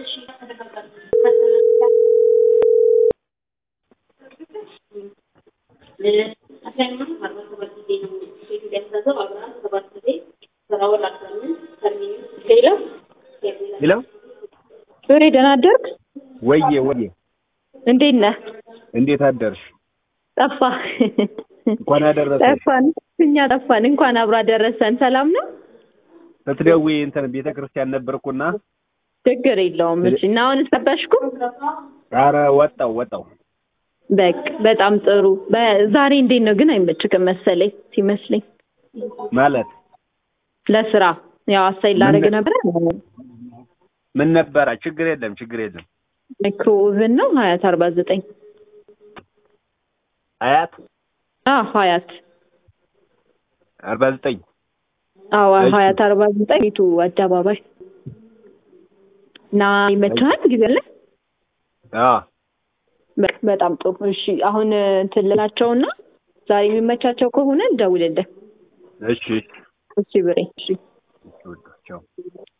ሄሎ ሱሬ ደህና አደርክ? ወዬ ወዬ እንዴት ነህ? እንዴት አደርሽ? ጠፋ እንኳን አደረሰሽ። ጠፋን፣ እኛ ጠፋን። እንኳን አብሮ አደረሰን። ሰላም ነው? ስትደውይ እንትን ቤተ ክርስቲያን ነበርኩና ችግር የለውም። እሺ እና አሁን ጠበሽኩ? ኧረ ወጣው ወጣው በቃ በጣም ጥሩ። በ- ዛሬ እንዴት ነው ግን አይመችክም መሰለኝ ሲመስለኝ ማለት ለስራ ያው አሳይ ላደርግ ነበረ ምን ነበረ? ችግር የለም ችግር የለም። ማይክሮ ኦቨን ነው ሀያት አርባ ዘጠኝ አያት አዎ ሀያት አርባ ዘጠኝ አዎ እሺ። ሀያት አርባ ዘጠኝ ቤቱ አደባባይ እና ይመችሃል ጊዜ አለ አዎ በ- በጣም ጥሩ እሺ አሁን እንትን ልላቸውና ዛሬ የሚመቻቸው ከሆነ እንደውልልህ እሺ እሺ ብሬ እሺ እሺ ወዳቸው